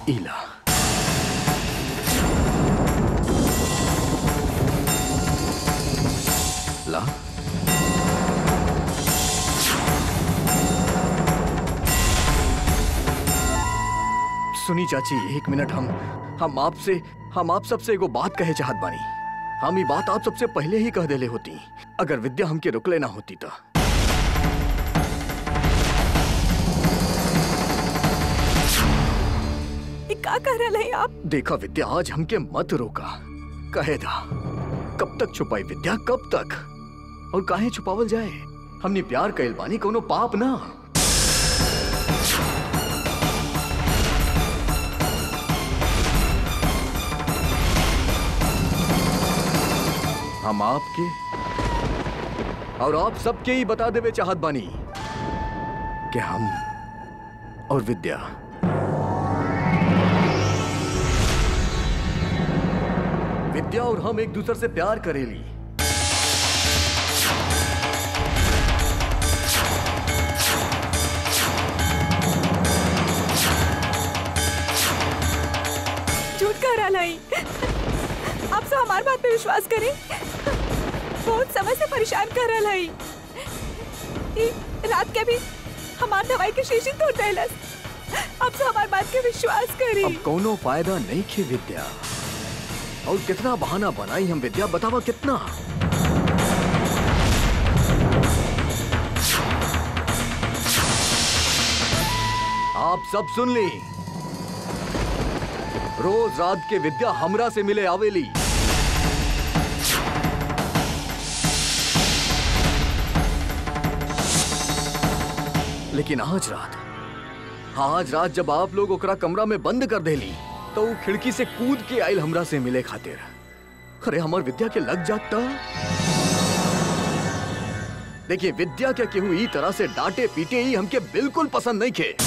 इला ला सुनी चाची एक मिनट हम हम आपसे हम आप सबसे एगो बात कहे चाहत बानी हम ये बात आप सबसे पहले ही कह देले होती अगर विद्या हमके रुकले ना होती तो ये का कह रहे हैं आप देखा विद्या आज हमके मत रोका कहे दा कब तक छुपाई विद्या कब तक और काहे छुपावल जाए हमने प्यार कैल बानी कोनो पाप ना हम आपके और आप सबके ही बता देवे चाहत बानी कि हम और विद्या विद्या और हम एक दूसरे से प्यार करेली झूठ कह रहा है आप सब हमारी बात पे विश्वास करें बहुत समय से परेशान कर रहा है ई रात के भी हमार दवाई के शीशी तोड़ देलस आप सब हमारी बात के विश्वास करी अब कोनो फायदा नहीं खे विद्या और कितना बहाना बनाई हम विद्या बतावा कितना आप सब सुन ली रोज रात के विद्या हमरा से मिले आवेली लेकिन आज रात आज रात जब आप लोग ओकरा कमरा में बंद कर देली तो वो खिड़की से कूद के आयल हमरा से मिले खातिर अरे हमार विद्या के लग जाता देखिए विद्या क्या केहू ई तरह से डांटे पीटे ही हमके बिल्कुल पसंद नहीं खे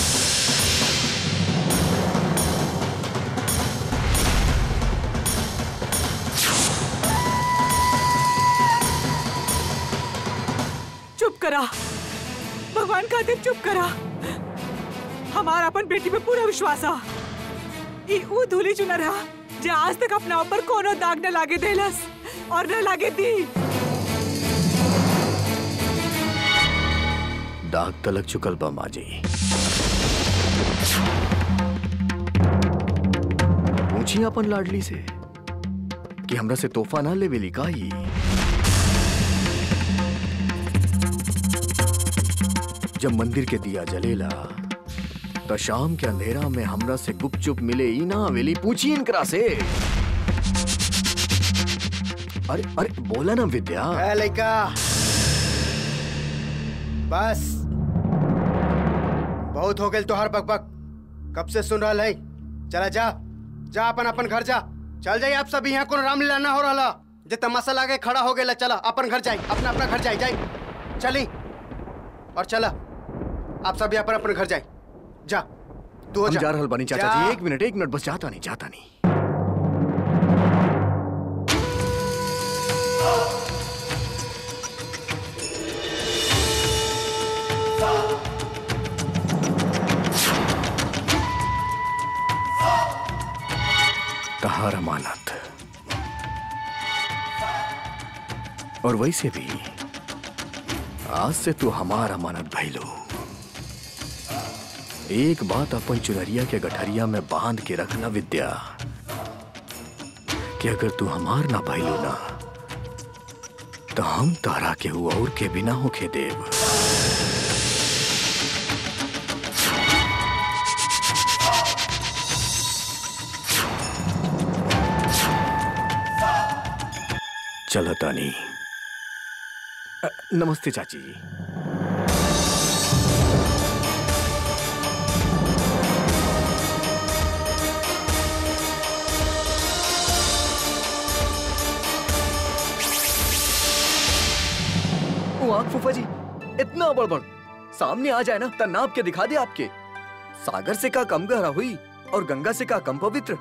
चुप करा भगवान खातिर चुप करा हमारा अपन बेटी पे पूरा विश्वास आ ई ऊ धूली चुना रहा जे आज तक अपना ऊपर कोनो दाग न लागे देलस और न लागे दी दाग तलक चुकल बा माजी पूछी अपन लाडली से कि हमरा से तोहफा ना लेवेली का ही जब मंदिर के दिया जलेला तो शाम के अंधेरा में हमरा से गुपचुप मिले ई ना आवेली पूछी इनकरा से अरे अरे बोला ना विद्या ए लइका बस बहुत हो गई तोहर बकबक कब से सुन रहा है चला जा जा अपन अपन घर जा चल जाइए आप सब यहाँ कोनो रामलीला ना हो रहा जे तमाशा लागे खड़ा हो गया चला अपन घर जाई अपना अपना घर जाई जाई चली और चला आप सब यहाँ पर अपन घर जाई जा तू हो हम जा जा रहल बानी चाचा जा। जी एक मिनट एक मिनट बस जाता नहीं जाता नहीं तहार अमानत और वैसे भी आज से तू हमार अमानत भइलो एक बात अपन चुनरिया के गठरिया में बांध के रखना विद्या कि अगर तू हमार ना भइलो ना तो हम तारा के हुआ और के बिना होके देव चलो तानी अ, नमस्ते चाची जी वो आँख फूफा जी इतना बड़बड़ सामने आ जाए ना तो नाप के दिखा दे आपके सागर से का कम गहरा हुई और गंगा से का कम पवित्र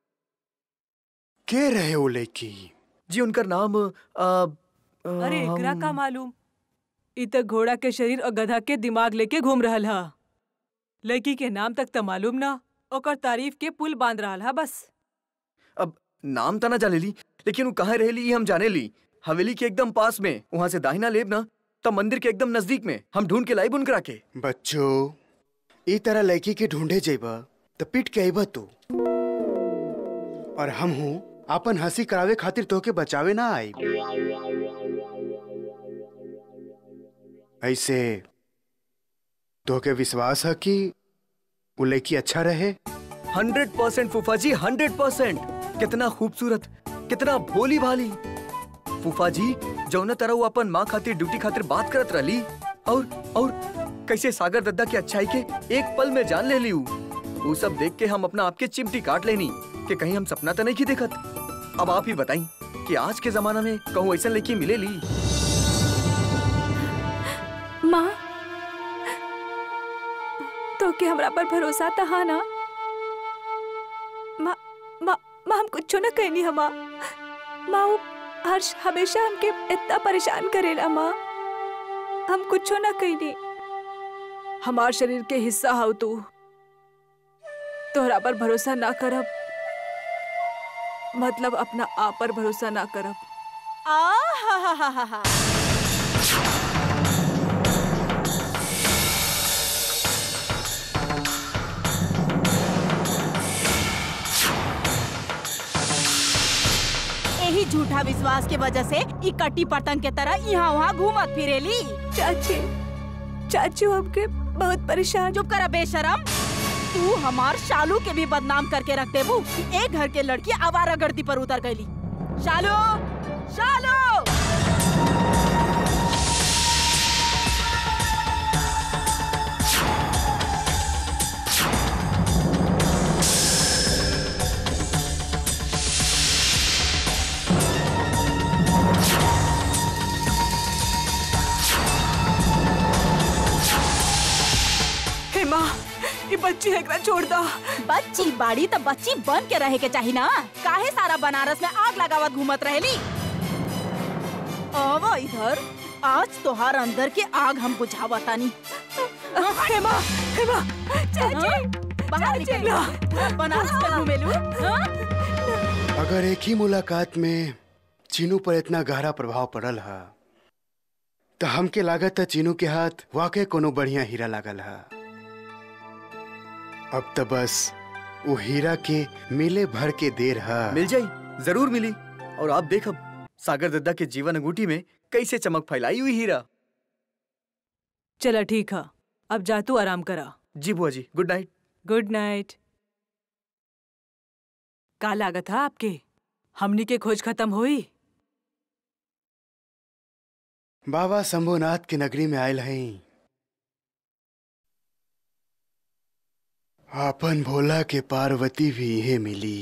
के रहे वो लड़की जी उनका नाम आ, आ, अरे एकरा हम- का मालूम इ त घोड़ा के शरीर और गधा के दिमाग लेके घूम रहल हा लड़की के नाम तक त मालूम ना ओकर तारीफ के पुल बांध रहा है बस अब नाम तना जाने ली लेकिन वो कहाँ रहेली ये हम जाने ली हवेली के एकदम पास में वहाँ से दाहिना लेब ना तब मंदिर के एकदम नजदीक में हम ढूंढ के लाइब उनकरा के बच्चों ई तरह लड़की के ढूंढे जेबा तो पिट के आईबा तू और हम हूँ अपन हंसी करावे खातिर तोके बचावे ना आई ऐसे तोके विश्वास है कि वो लड़की अच्छा रहे हंड्रेड परसेंट फूफा जी हंड्रेड परसेंट कितना खूबसूरत कितना भोली भाली फूफा जी जौन तरह वो अपन माँ खातिर ड्यूटी खातिर बात करत रहली और और कैसे सागर दद्दा के अच्छाई के एक पल में जान ले ली ऊ। वो सब देख के हम अपना आपके चिमटी काट लेनी कि कहीं हम सपना तो नहीं की देखत अब आप ही बताई कि आज के जमाना में कहूँ ऐसा लड़की मिले ली माँ तो के हमरा पर भरोसा तहा ना माँ माँ माँ हम कुछ न कहनी हमा माँ वो हर्ष हमेशा हमके इतना परेशान करेला माँ हम कुछ न कहनी हमार शरीर के हिस्सा हो तू तोहरा पर भरोसा ना करब मतलब अपना आप पर भरोसा ना करब आ हा हा हा हा हा यही झूठा विश्वास के वजह से ई कट्टी पतंग के तरह यहाँ वहाँ घूमत फिरेली चाची चाचू हमके बहुत परेशान चुप करा बेशरम तू हमार शालू के भी बदनाम करके रख देबू कि एक घर के लड़की आवारा गर्दी पर उतर गईली शालू शालू हे माँ ये बच्ची एकरा छोड़ दा बच्ची बाड़ी तो बच्ची बन के रहे के चाही ना काहे सारा बनारस में आग लगावत घूमत रहेली आवो इधर आज तोहार अंदर के आग हम बुझावतानी हे माँ हे माँ चाची बाहर निकल पूरा बनारस में घूमेलू हाँ? अगर एक ही मुलाकात में चीनू पर इतना गहरा प्रभाव पड़ल है तो हमके लागत है चीनू के हाथ वाकई कोनो बढ़िया हीरा लागल है अब तो बस वो हीरा के मिले भर के देर है मिल जाई जरूर मिली और आप देखब सागर दद्दा के जीवन अंगूठी में कैसे चमक फैलाई हुई हीरा चला ठीक है अब जा तू आराम करा जी बुआ जी गुड नाइट गुड नाइट का लागत है आपके हमनी के खोज खत्म हुई बाबा शंभुनाथ की नगरी में आयल हैं आपन भोला के पार्वती भी इहे मिली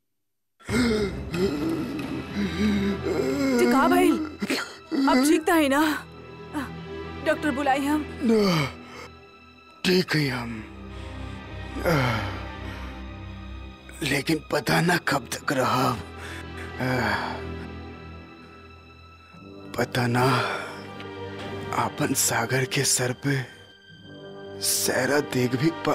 का भाई अब ठीक था ही ना डॉक्टर बुलाई हम ठीक है हम आह, लेकिन पता ना कब तक रहा आह, पता ना आपन सागर के सर पे सहरा देख भी पा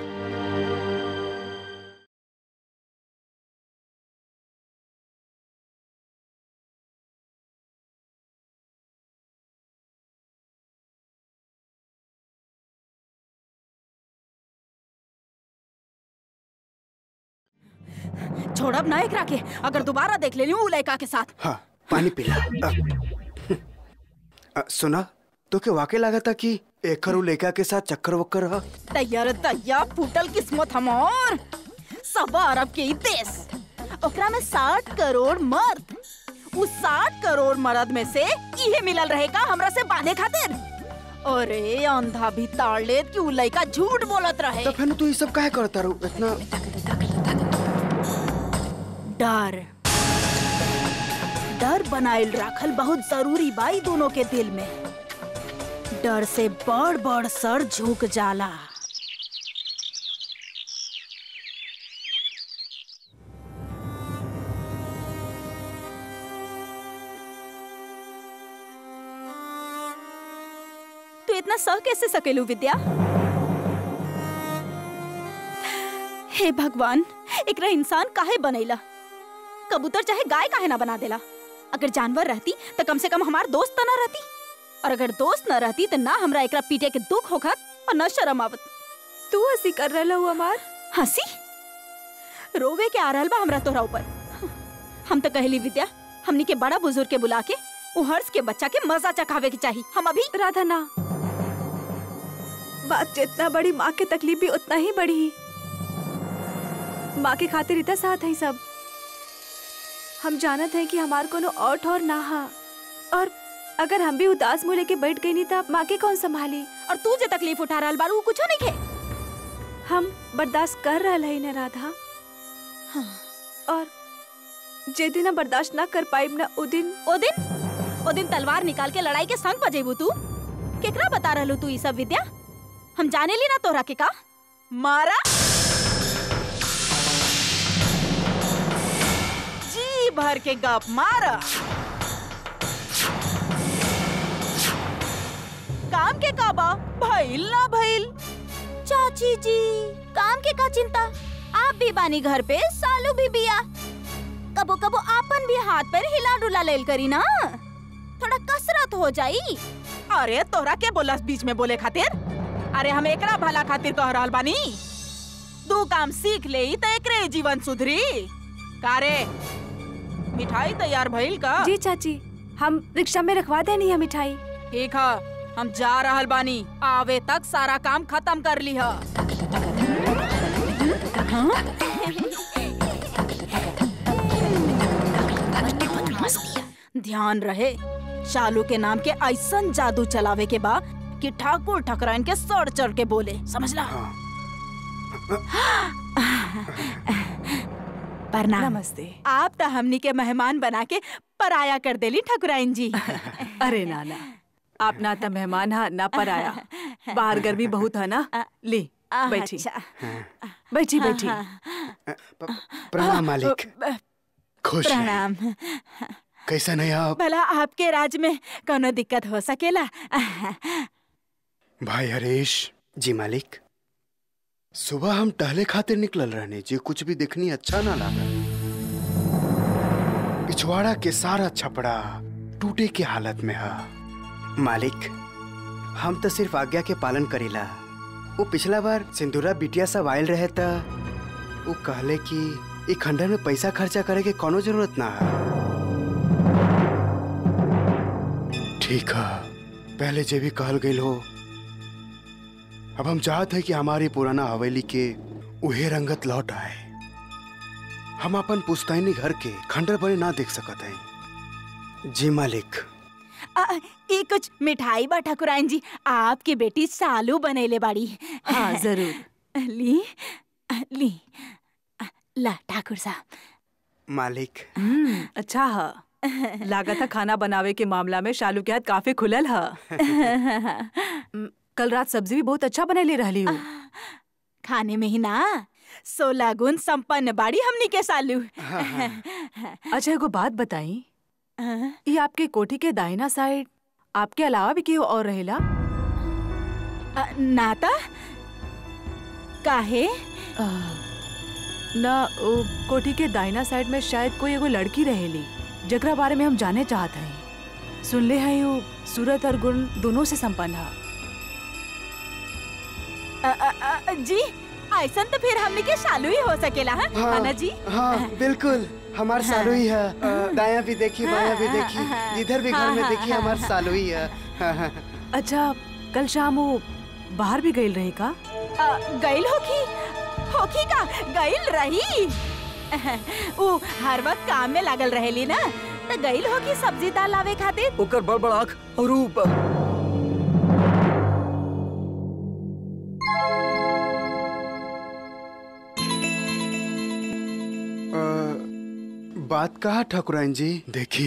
छोड़ब ना एकरा के अगर दोबारा देख लेली उ लड़का के साथ हाँ पानी पिला अ, अ, सुना तो के वाकई लगा था कि एकर उ लड़का के साथ चक्कर वक्कर हा तैयार तैया फूटल किस्मत हमार सब अरब के ही देश ओकरा में साठ करोड़ मर्द उस साठ करोड़ मर्द में से इहे मिलल रहेगा हमरा से बांधे खातिर अरे अंधा भी ताड़ लेत कि उ लड़का झूठ बोलत रहे तो फिर तू ये सब काहे करता रहू इतना डर डर बनाइल राखल बहुत जरूरी बा ई दोनों के दिल में डर से बड़ बड़ सर झुक जाला तू इतना सह कैसे सकेलू विद्या हे भगवान एकरा इंसान काहे बनैला कबूतर चाहे गाय काहे ना बना देला अगर जानवर रहती तो कम से कम हमार दोस्त त ना रहती और अगर दोस्त न रहती तो ना हमरा एकरा पीटे के दुख होखत और न शर्म आवत तू हंसी कर रहा हूँ हमार हंसी रोवे के आ रहल बा हमरा तोहरा ऊपर हम तो कहली विद्या हमनी के बड़ा बुजुर्ग के बुला के उ हर्ष के बच्चा के मजा चखावे के चाहिए हम अभी राधा ना बात जितना बड़ी माँ की तकलीफ भी उतना ही बड़ी माँ के खातिर इतना साथ है सब हम जानत हैं कि हमार कोनो और ठौर ना हा और अगर हम भी उदास मुँह लेके बैठ गई नहीं तो माँ के कौन संभाली और तू जे तकलीफ उठा रहल बारू उ कुछो नहीं खे हम बर्दाश्त कर रहा है न राधा हाँ। और जे दिन हम बर्दाश्त ना कर पाइब ना उ दिन ओ दिन ओ दिन तलवार निकाल के लड़ाई के संग बजेबू तू केकरा बता रहलू तू ई सब विद्या हम जाने ली ना तोरा के का मारा जी भर के गप मारा काम के का बा भइल ना भइल चाची जी काम के का चिंता आप भी बानी घर पे सालू भी बिया कबो कबो आपन भी हाथ पैर हिला डुला लेल करी ना थोड़ा कसरत हो जाई अरे तोरा के बोलस बीच में बोले खातिर अरे हम एकरा भला खातिर कह रहल बानी दू काम सीख ले तो एकरे जीवन सुधरी कारे मिठाई तैयार भइल का जी चाची हम रिक्शा में रखवा देनी है मिठाई ठीक है हम जा रहल बानी आवे तक सारा काम खत्म कर ली है ध्यान रहे शालू के नाम के ऐसन जादू चलावे के बा कि ठाकुर ठकराइन के सर चढ़ के बोले समझला प्रणाम नमस्ते आप तो हमनी के मेहमान बना के पराया कर देली ठकुराइन जी अरे नाना आप ना तो मेहमान हा ना पर आया बाहर गर्मी बहुत है ना ली बैठी अच्छा बैठी बैठी प- प्रणाम मालिक खुश हैं। प्रणाम कैसा नहीं आप भला आपके राज में कोनो दिक्कत हो सकेला भाई हरीश जी मालिक सुबह हम टहले खातिर निकलल रहने जी कुछ भी देखनी अच्छा ना लागल पिछवाड़ा के सारा छपड़ा टूटे के हालत में है मालिक हम तो सिर्फ आज्ञा के पालन करीला वो पिछला बार सिंदूरा बिटिया सब आयल रहे था वो कहले कि ई खंडर में पैसा खर्चा करे के कोनो जरूरत ना है ठीक है पहले जे भी कहल गई हो अब हम चाहते हैं कि हमारी पुराना हवेली के उहे रंगत लौट आए हम अपन पुश्तैनी घर के खंडर बने ना देख सकत हैं जी मालिक आ, ई कुछ मिठाई बा ठकुराइन जी आपकी बेटी सालू बनेले बाड़ी हाँ जरूर ली ली ला ठाकुर साहब मालिक हम्म, अच्छा है लागत है खाना बनावे के मामला में शालू के हाथ काफी खुलल है हम्म, कल रात सब्जी भी बहुत अच्छा बने ले रही हूँ खाने में ही ना सोलह गुण संपन्न बाड़ी हमनी के सालू अच्छा एगो बात बताई हाँ? ये आपके कोठी के दाहिना साइड आपके अलावा भी केहू और रहेला अ, नाता काहे आ, ना ओ, कोठी के दाहिना साइड में शायद कोई एगो लड़की रहेली जकरा बारे में हम जाने चाहत हई सुनले हैं वो सूरत और गुण दोनों से संपन्न है अ, अ, अ, जी ऐसा तो फिर हमनी के सालू ही हो सकेला है हाँ, है ना जी हाँ बिल्कुल हमार सालू ही है अ, दायां भी देखी बायां भी देखी जिधर भी घर में देखी हमार सालू ही है हाँ, हाँ। अच्छा कल शाम वो बाहर भी गई रही का अ, गइल होखी होखी का गइल रही वो हर वक्त काम में लागल रहेली ना तो गइल होखी सब्जी दाल लावे खातिर ओकर बड़ बड़ आँख और ऊ ब- अ, बात कहा ठाकुराइन जी देखी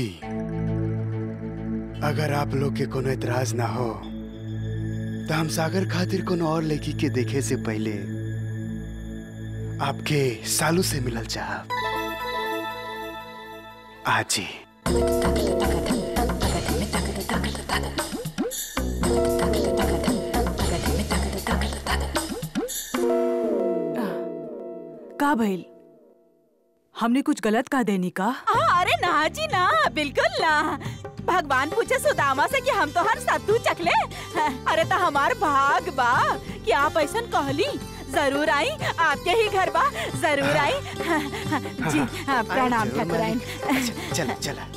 अगर आप लोग के कोनो एतराज ना हो तो हम सागर खातिर कोनो और लड़की के देखे से पहले आपके सालू से मिलल चाहब आज ही का भइल हमने कुछ गलत कहा देनी का आ, अरे ना जी ना बिल्कुल ना भगवान पूछे सुदामा से कि हम तो हर सत्तू चखले अरे तो हमार भाग बा कि आप ऐसा कहली जरूर आई आपके ही घर बा जरूर आई जी हाँ, प्रणाम जरूर, ठाकुराइन अच्छा, चला चला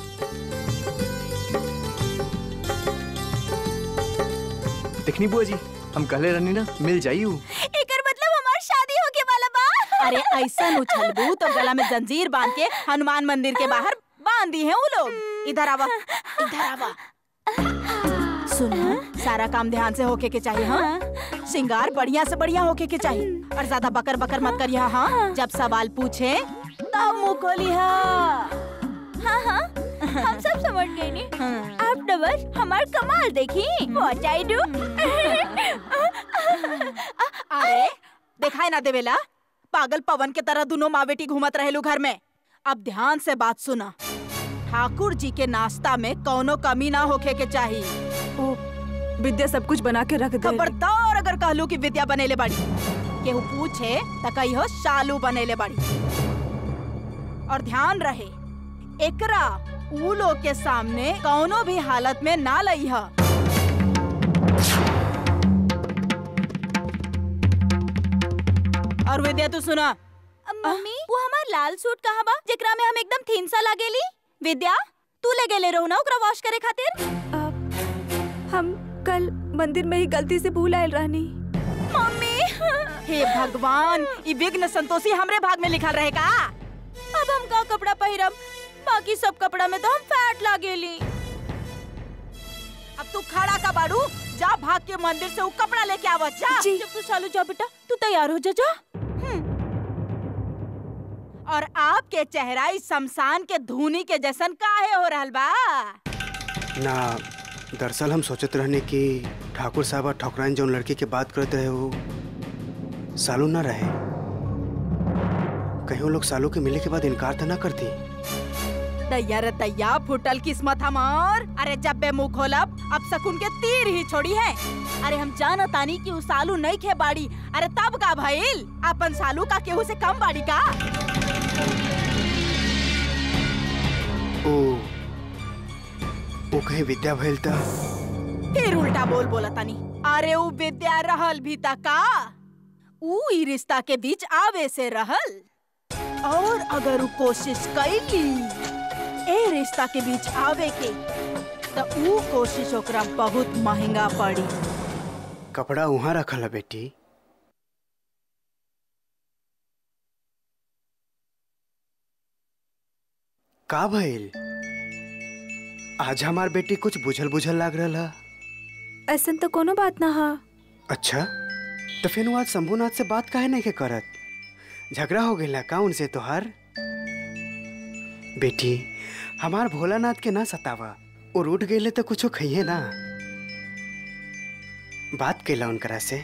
देखनी बुआ जी हम कहले रहनी ना मिल जाई ऊ एकर मतलब हमार शादी होके वाला बा अरे ऐसा उछलबू तो गला में जंजीर बांध के हनुमान मंदिर के बाहर बांध दी है वो लोग इधर आवा इधर आवा सुनो सारा काम ध्यान से होके के चाहिए हाँ श्रृंगार बढ़िया से बढ़िया होके के चाहिए और ज्यादा बकर बकर मत करिए हाँ जब सवाल पूछे तब मुंह खोली हाँ हाँ हाँ हम सब समझ गए नी आप न बस हमार कमाल देखी व्हाट आई डू अरे दिखाई ना देवेला पागल पवन के तरह दोनों माँ बेटी घूमत रहेलू घर में अब ध्यान से बात सुना ठाकुर जी के नाश्ता में कौनो कमी ना होखे के चाहिए ओ विद्या सब कुछ बना के रख दे खबरदार अगर कहलू कि विद्या बनेले बाड़ी केहू पूछे त कहियो शालू बनेले बाड़ी और ध्यान रहे एकरा ऊ लोग के सामने कौनो भी हालत में ना लई है और विद्या तू सुना मम्मी वो हमार लाल सूट कहाँ बा जेकरा में हम एकदम थीन सा लागेली विद्या तू ले गेले रहो ना ओकरा वॉश करे खातिर हम कल मंदिर में ही गलती से भूल आयल रहनी मम्मी हे भगवान ई विघ्न संतोषी हमरे भाग में लिखल रहेगा अब हम का कपड़ा पहिरब बाकी सब कपड़ा में तो हम फैट लागेली अब तू खड़ा का बाड़ू जा भाग के मंदिर से वो कपड़ा लेके आवा जा जब तू चालू जा बेटा तू तैयार हो जा जा और आपके चेहरा इस शमशान के धूनी के जैसन काहे हो रहल बा ना दरअसल हम सोचत रहने कि ठाकुर साहब और ठकुराइन जौन लड़की के बात करते रहे वो सालू ना रहे कहीं वो लोग सालू के मिले के बाद इनकार तो ना करती दैया रे दैया फुटल किस्मत हमार अरे जब बे मुंह खोलब अब शकुन के तीर ही छोड़ी है अरे हम जाना तानी कि उ सालू नहीं खे बाड़ी अरे तब का भइल अपन सालू का केहू से कम बाड़ी का ओ वो कहीं विद्या भइल था फिर उल्टा बोल बोला तानी अरे उ विद्या रहल भी ता का उ ई रिश्ता के बीच आवे से रहल और अगर उ कोशिश कैली ए रिश्ता के बीच आवे के तो उ कोशिश ओकरा बहुत महंगा पड़ी कपड़ा वहाँ रखल है बेटी का भइल आज हमार बेटी कुछ बुझल बुझल लाग रहा है ऐसन तो कोनो बात ना हा अच्छा तो फिर वो आज शंभूनाथ से बात काहे नहीं के करत झगड़ा हो गया का उनसे तोहार बेटी हमार भोलानाथ के ना सतावा और उठ गए तो कुछो खइए ना बात कैला उनकरा से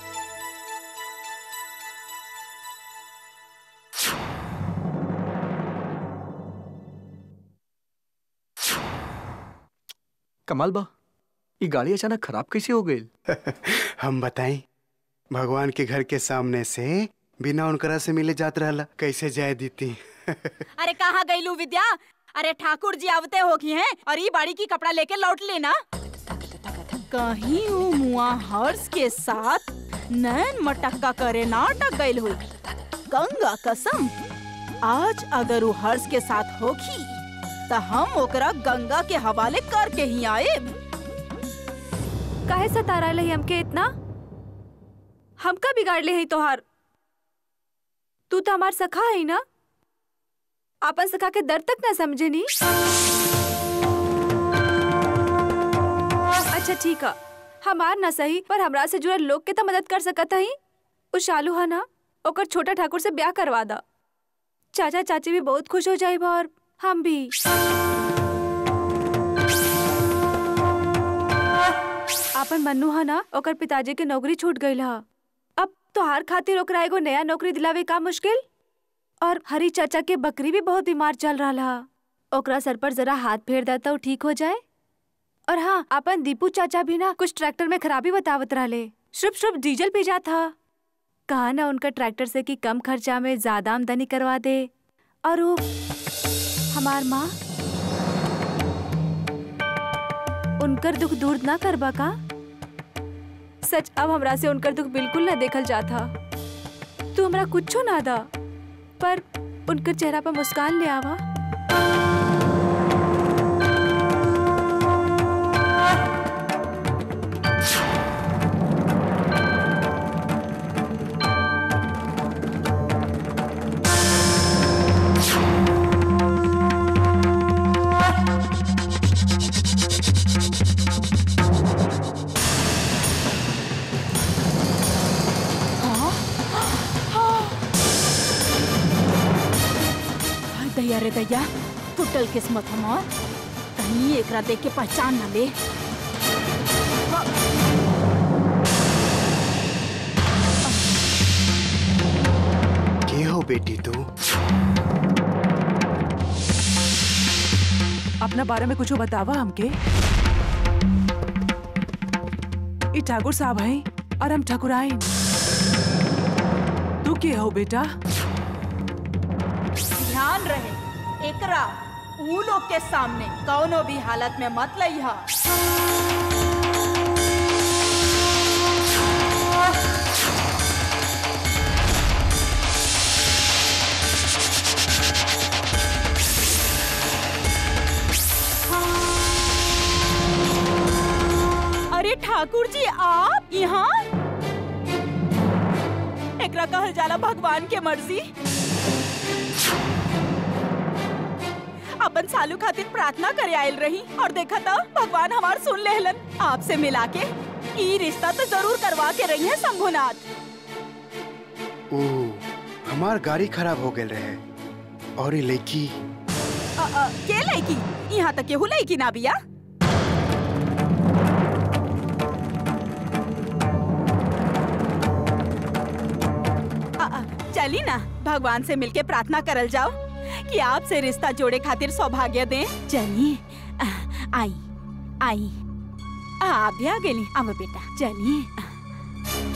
कमाल बा ये गाड़ी अचानक खराब कैसे हो गई हम बताएं भगवान के घर के सामने से बिना उनकरा से मिले जात रहला कैसे जाए दीती अरे कहाँ गईलू विद्या अरे ठाकुर जी आवते होगी हैं और ये बाड़ी की कपड़ा लेके लौट लेना कहीं वो मुआ हर्ष के साथ नैन मटक्का करे ना अटक गईल हुई गंगा कसम आज अगर वो हर्ष के साथ होगी तो हम ओकरा गंगा के हवाले करके ही आए काहे सतारा लही हमके इतना हमका बिगाड़ ले है तोहार तू तो हमार सखा है ना आपन सखा के दर्द तक ना समझे नी अच्छा ठीक है हमार ना सही पर हमरा से जुड़ल लोग के तो मदद कर सकत हई उ शालू है ना ओकर छोटा ठाकुर से ब्याह करवा दा चाचा चाची भी बहुत खुश हो जाए और हम भी आपन मन्नू है ना ओकर पिताजी के नौकरी छूट गई हा अब तोहार खातिर ओकरा एगो नया नौकरी दिलावे का मुश्किल और हरी चाचा के बकरी भी बहुत बीमार चल रहा हा ओकरा सर पर जरा हाथ फेर देता तो ठीक हो जाए और हाँ अपन दीपू चाचा भी ना कुछ ट्रैक्टर में खराबी बतावत रहले शुभ शुभ डीजल पी जात हा कहा ना उनका ट्रैक्टर से कि कम खर्चा में ज्यादा आमदनी करवा दे और वो हमार माँ उनकर दुख दूर ना करबा का सच अब हमरा से उनकर दुख बिल्कुल ना देखल जाता तू हमरा कुछो ना दा पर उनकर चेहरा पर मुस्कान ले आवा हाय दैया रे दैया टूटल किस्मत हमार कहीं एकरा देख के पहचान न ले के हो बेटी तू अपना बारे में कुछ बतावा हमके ई ठाकुर साहब हैं और हम ठकुराइन तू के हो बेटा ध्यान रहे एकरा ऊ लोग के सामने कौनो भी हालत में मत लइहा अरे ठाकुर जी आप यहाँ एकरा कहल जाला भगवान के मर्जी अपन सालू खातिर प्रार्थना करे आयल रही और देखा था भगवान हमार सुन लेहलन आपसे मिला के ई रिश्ता तो जरूर करवा के रही है शंभुनाथ ओ हमार गाड़ी खराब हो गए रहे और ये लड़की अ, अ, के लड़की यहाँ तक केहू लड़की ना बिया अ, अ, चली ना भगवान से मिलके प्रार्थना करल जाओ कि आपसे रिश्ता जोड़े खातिर सौभाग्य दें चलिए अ, आई आई आ, आप भी आ गेली अब बेटा चलिए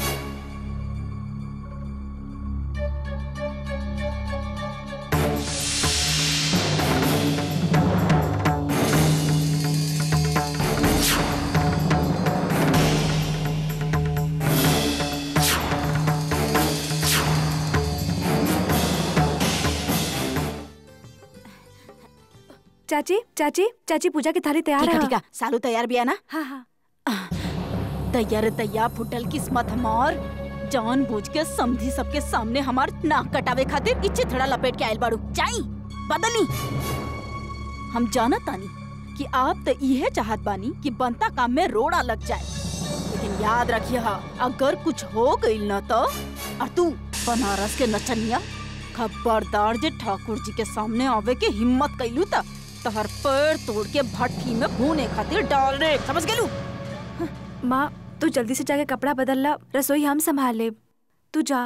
चाची चाची चाची पूजा की थाली तैयार ठीक है है ठीक है सालू तैयार भी है ना हाँ हाँ तैयार तैया फुटल किस्मत हमार जान बूझ के समझी सबके सामने हमार नाक कटावे खातिर इच्छे थड़ा लपेट के आयल बाड़ू जाई बदली हम जानत तानी कि आप तो इहे चाहत बानी कि बनता काम में रोड़ा लग जाए लेकिन याद रखिए अगर कुछ हो गइल न तो और तू बनारस के नचनिया खबरदार जे ठाकुर जी के सामने आवे के हिम्मत कैलू त तहर पैर तोड़ के भट्ठी में भूने खातिर डाल रे समझ गेलू माँ तू जल्दी से जाके कपड़ा बदल ला रसोई हम संभाल ले तू जा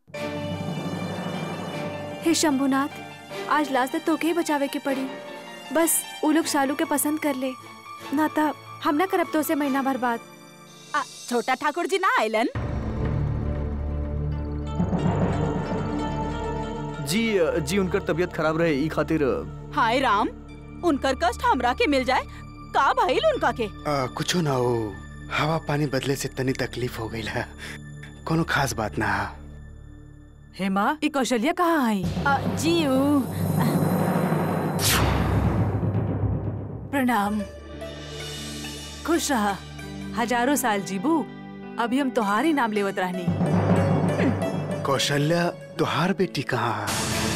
हे शंभुनाथ आज लास्ट तक तोके ही बचावे के पड़ी बस उ लोग शालू के पसंद कर ले ना ता हम ना करब तो से महीना भर बाद आ, छोटा ठाकुर जी ना आइलन जी जी उनकर तबीयत खराब रहे ई खातिर हाय राम उनकर कष्ट हमरा के मिल जाए का भइल उनका के आ, कुछो ना हो हवा पानी बदले से तनी तकलीफ हो गई है कोनो खास बात ना है हे माँ ये कौशल्या कहाँ आई आ, जी ऊ, प्रणाम खुश रहा हजारों साल जीबू अभी हम तुम्हारी नाम लेवत रहनी कौशल्या तुहार बेटी कहाँ है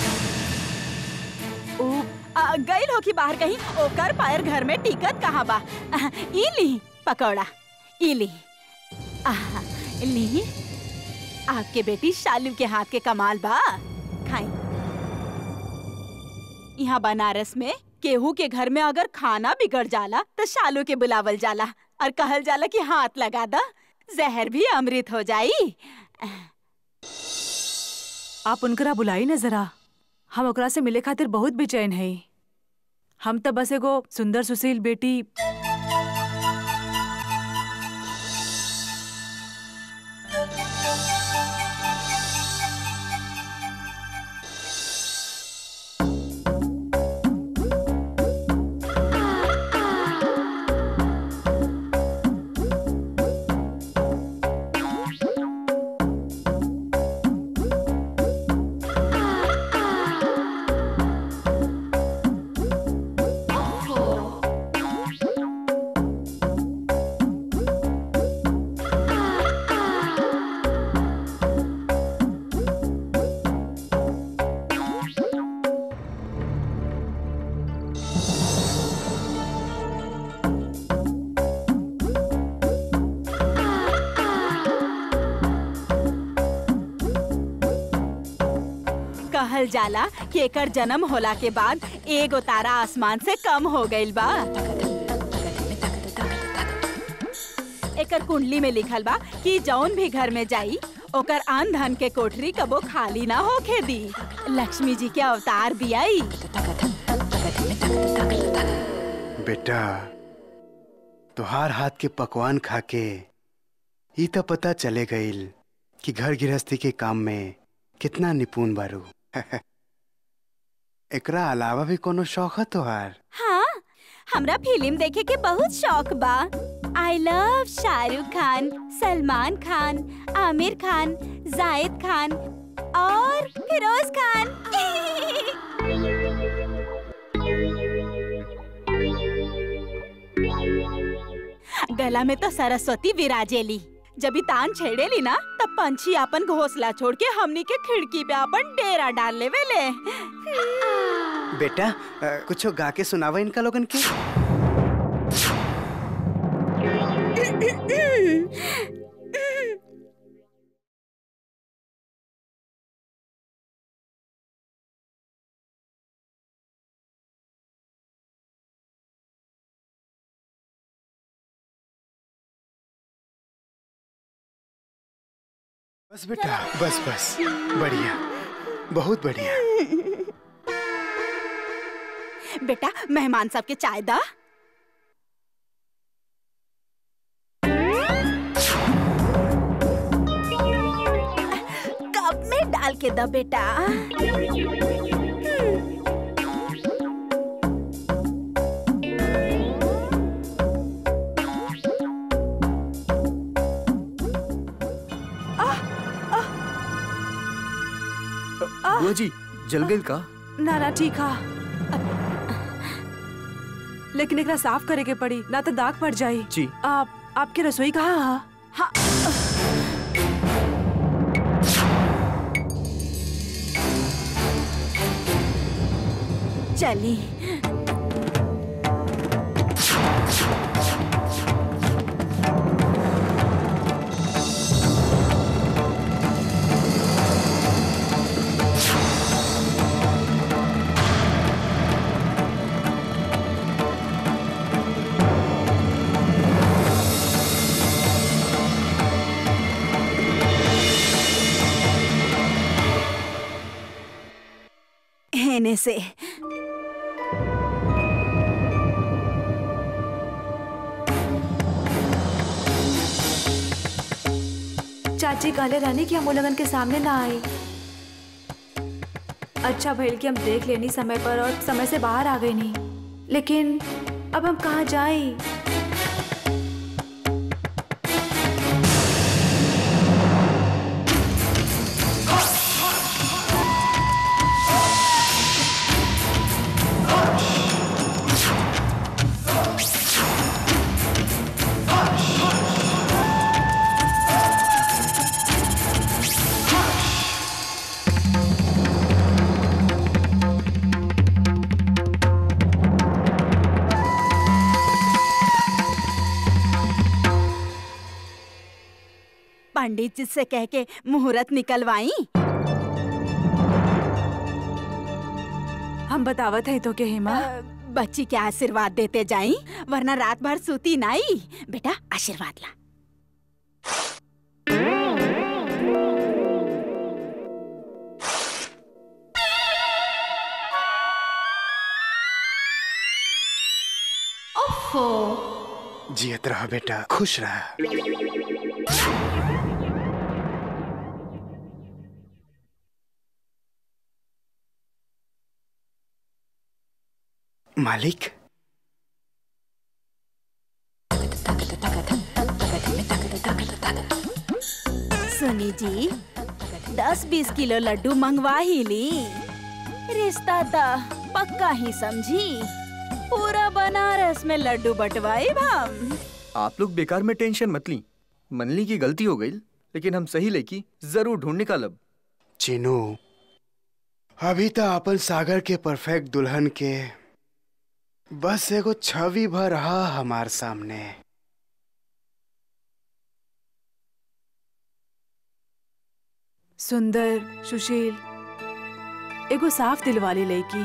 ऊ, आ, गइल हो कि बाहर कहीं ओकर पैर घर में टिकट कहाँ बा आ, ई ली पकौड़ा ई ली आहा, ली आपके बेटी शालू के हाथ के कमाल बा खाई यहाँ बनारस में केहू के घर में अगर खाना बिगड़ जाला तो शालू के बुलावल जाला और कहल जाला कि हाथ लगा दा जहर भी अमृत हो जाई आप उनकरा बुलाई न जरा हम ओकरा से मिले खातिर बहुत बेचैन है हम तो बस एगो सुंदर सुशील बेटी कहल जाला कि एकर जन्म होला के बाद एगो तारा आसमान से कम हो गइल बा एकर कुंडली में लिखल बा कि जौन भी घर में जाई ओकर आन धन के कोठरी कबो खाली ना होखे दी लक्ष्मी जी के अवतार बियाई बेटा तुहार हाथ के पकवान खा के ई तो पता चले गईल कि घर गृहस्थी के काम में कितना निपुण बारू एकरा अलावा भी कोनो शौक है तुहार हाँ हमरा फिल्म देखे के बहुत शौक बा आई लव शाहरुख खान सलमान खान आमिर खान जायद खान और फिरोज खान गला में तो सरस्वती विराजेली जब ई तान छेड़ेली ना तब पंछी अपन घोंसला छोड़ के हमनी के खिड़की पे अपन डेरा डाल लेवे ले बेटा अ, कुछो गा के सुनावा इनका लोगन के बस बेटा बस बस बढ़िया बहुत बढ़िया बेटा मेहमान सबके चाय दा कप में डाल के दा बेटा बुआ जी जल गई का ना ना ठीक हा लेकिन एकरा साफ करे के पड़ी ना तो दाग पड़ जाई जी आप आपके रसोई कहाँ हा चली हेने से चाची कहले रहनी कि हम वो लगन के सामने ना आई अच्छा भइल कि हम देख लेनी समय पर और समय से बाहर आ गई नहीं लेकिन अब हम कहाँ जाए पंडित जी से कह के मुहूर्त निकलवाई हम बतावत है तो के हेमा अ, बच्ची के आशीर्वाद देते जाई वरना रात भर सूती नहीं बेटा आशीर्वाद ला जियत रह बेटा खुश रह मालिक सुनी जी दस बीस किलो लड्डू मंगवा ही ली रिश्ता ता पक्का ही समझी पूरा बनारस में लड्डू बंटवाए हम आप लोग बेकार में टेंशन मत ली मनली की गलती हो गई लेकिन हम सही लेकी जरूर ढूंढ निकालब चीनू अभी तो अपन सागर के परफेक्ट दुल्हन के बस एगो छवि भर रहा हमार सामने सुंदर सुशील एगो साफ दिल वाली लड़की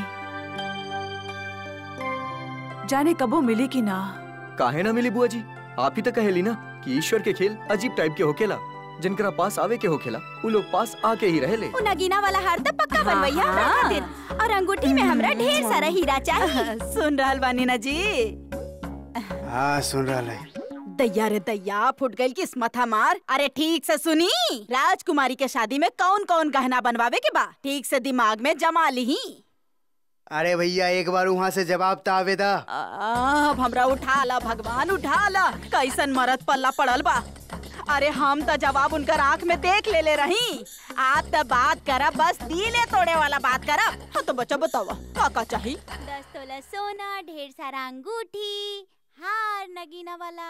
जाने कबो मिली कि ना काहे ना मिली बुआ जी आप ही तो कहेली ना कि ईश्वर के खेल अजीब टाइप के होखेला जिनकरा पास आवे के होखेला उ लोग पास आके ही रहेले उ नगीना वाला हार तो पक्का बनवैया हमरा हाँ। खातिर और अंगूठी में हमरा ढेर सारा हीरा चाहिए सुन रहल बानी ना जी हाँ सुन रहा है दैया रे दैया फुट गई किस्मत हमार अरे ठीक से सुनी राजकुमारी के शादी में कौन कौन गहना बनवावे के बा ठीक से दिमाग में जमा ली अरे भैया एक बार वहाँ से जवाब तो आवेदा अब हमरा उठा ला भगवान उठा ला कैसन मरद पल्ला पड़ल बा अरे हम तो जवाब उनकर आंख में देख ले ले रही आप तो बात करब बस दिले तोड़े वाला बात करब हाँ तो बच्चा बतावा का का चाहिए दस तोला सोना ढेर सारा अंगूठी हार नगीना वाला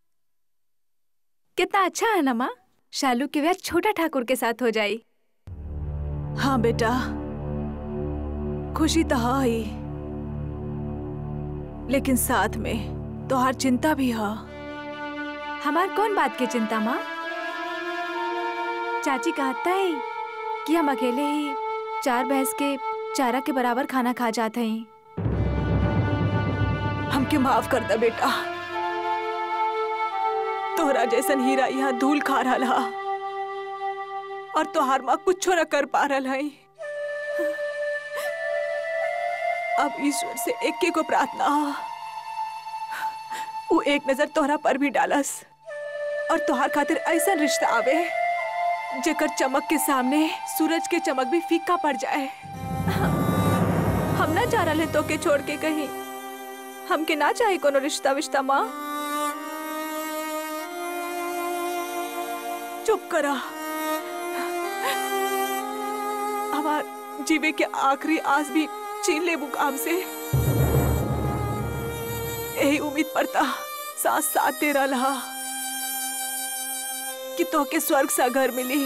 कितना अच्छा है ना माँ शालू के ब्याह छोटा ठाकुर के साथ हो जाई हाँ बेटा खुशी तो है ही लेकिन साथ में तो हर चिंता भी है हमार कौन बात की चिंता माँ चाची कहता है कि हम अकेले ही चार भैंस के चारा के बराबर खाना खा जाते हैं हमके माफ कर दे बेटा तोहरा जैसन हीरा यहाँ धूल खा रहा और तोहार माँ कुछ न कर पा रहा है अब ईश्वर से एक को प्रार्थना हा। वो एक नजर तोहरा पर भी डालस और तोहार खातिर ऐसा रिश्ता आवे जेकर चमक के सामने सूरज के चमक भी फीका पड़ जाए हम ना जा रहे तो के छोड़ के कहीं हमके ना चाहे कोनो रिश्ता विश्ता माँ चुप करा हमार जीवे के आखिरी आस भी छीन ले मुकाम से यही उम्मीद पड़ता साथ साथ तेरा रहा कि तो के स्वर्ग सा घर मिली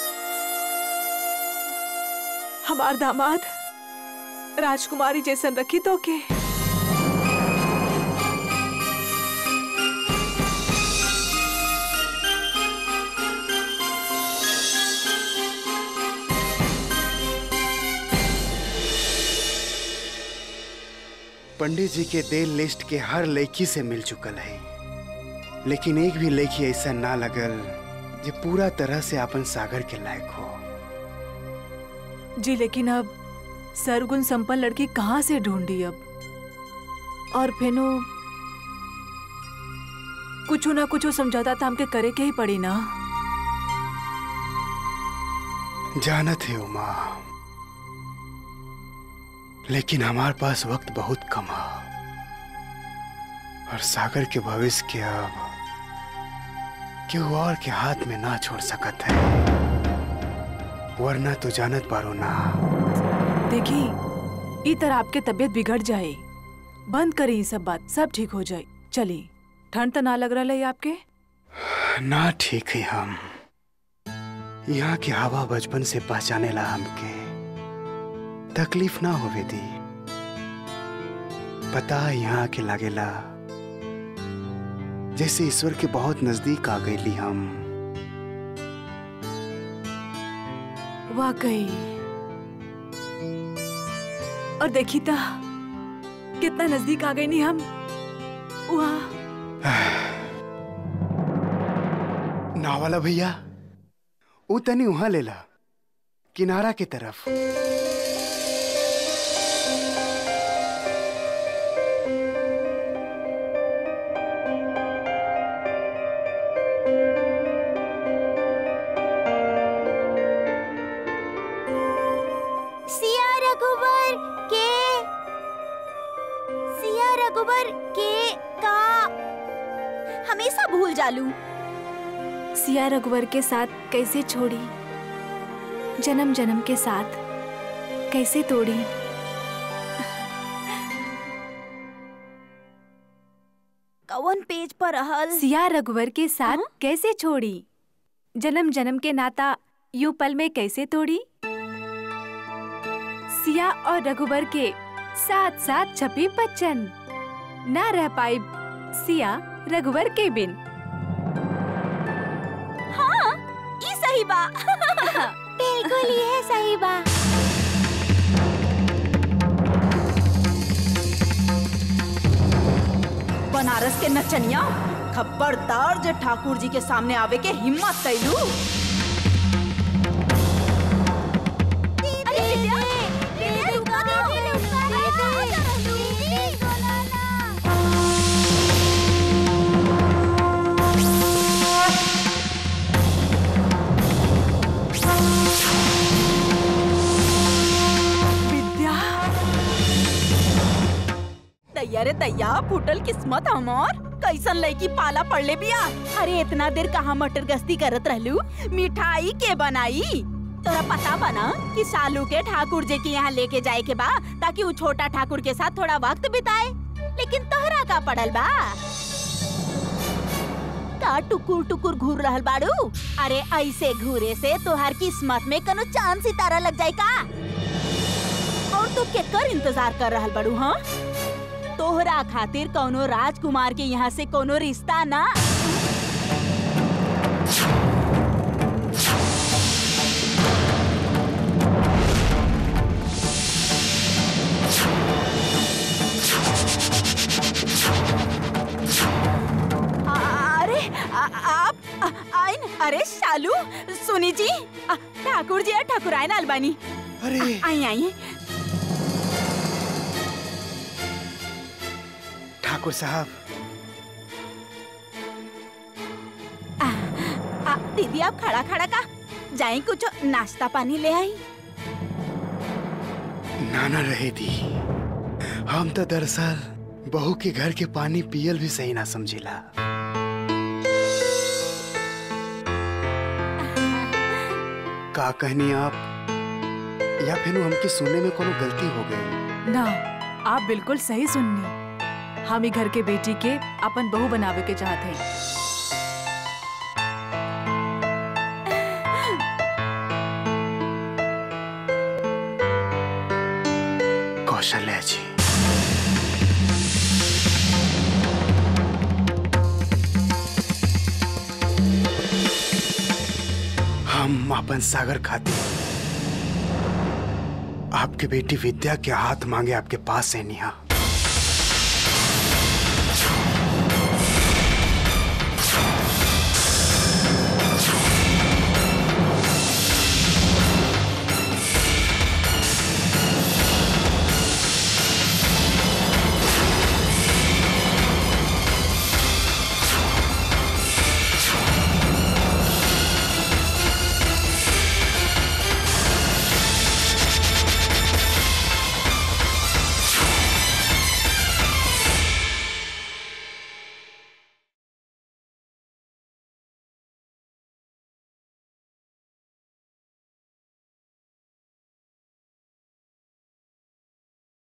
हमार दामाद राजकुमारी जैसन रखी तो के पंडित जी के देल लिस्ट के हर लड़की से मिल चुकल है लेकिन एक भी लड़की ऐसा ना लगल जो पूरा तरह से अपन सागर के लायक हो जी लेकिन अब सरगुण संपन्न लड़की कहाँ से ढूंढी अब और फेनो कुछ ना कुछ समझौता तो हमके करे के ही पड़ी ना जानत है उमा लेकिन हमारे पास वक्त बहुत कम है और सागर के भविष्य के अब केहू और के हाथ में ना छोड़ सकत है वरना तो जानत पारो ना देखी ई तरह आपके तबीयत बिगड़ जाए बंद करी ई सब बात सब ठीक हो जाए चली ठंड तो ना लग रहा है आपके ना ठीक है हम यहाँ की हवा बचपन से पहचाने ला हमके तकलीफ ना होवे दी पता है यहाँ के लागेला जैसे ईश्वर के बहुत नजदीक आ गईली हम वाकई और देखी था कितना नजदीक आ गई नहीं हम वहाँ ना वाला भैया ऊ तनी वहां लेला किनारा के तरफ सिया रघुवर के सिया रघुवर के का हमेशा भूल जालू सिया रघुवर के साथ कैसे छोड़ी जन्म जन्म के साथ कैसे तोड़ी कौन पेज पर रहल सिया रघुवर के साथ कैसे छोड़ी जन्म जन्म के नाता यूं पल में कैसे तोड़ी सिया और रघुवर के साथ साथ छपी बच्चन ना रह पाई सिया रघुवर के बिन हाँ ई सही बा बिल्कुल ये सही बा बनारस के नचनिया खबरदार जे ठाकुर जी के सामने आवे के हिम्मत कैलू अरे विद्या विद्या रुका दीदी रुका दीदी बोला ना विद्या दैया रे दैया फूटल किस्मत हमार कैसन लड़की पाला पड़ले बिया अरे इतना देर कहाँ मटर गश्ती करत रहलू मिठाई के बनाई तोरा पता बना कि सालू के ठाकुर जी के यहाँ लेके जाए के बा ताकि वो छोटा ठाकुर के साथ थोड़ा वक्त बिताए लेकिन तोहरा का पड़ल बा का टुकुर टुकुर घूर रहल बाड़ू अरे ऐसे घूरे से तोहार किस्मत में कनो चांद सितारा लग जाए का और तू केकर इंतजार कर रहल बाड़ू हाँ तोहरा खातिर कोनो राजकुमार के यहाँ से कोनो रिश्ता ना आ- अरे आ- आप आ- आइन अरे शालू सुनी जी आ, ठाकुर जी ठाकुर आइन अलबानी अरे आई आई ठाकुर साहब आ, दीदी आप खड़ा खड़ा का जाए कुछ नाश्ता पानी ले आई नाना रहे दी हम तो दरअसल बहू के घर के पानी पियल भी सही ना समझिला का कहनी आप या फिर हमके सुनने में कोनो गलती हो गई ना आप बिल्कुल सही सुननी हम ही घर के बेटी के अपन बहू बनावे के चाहते हैं कौशल्या जी हम अपन सागर खाते आपके बेटी विद्या के हाथ मांगे आपके पास है निहा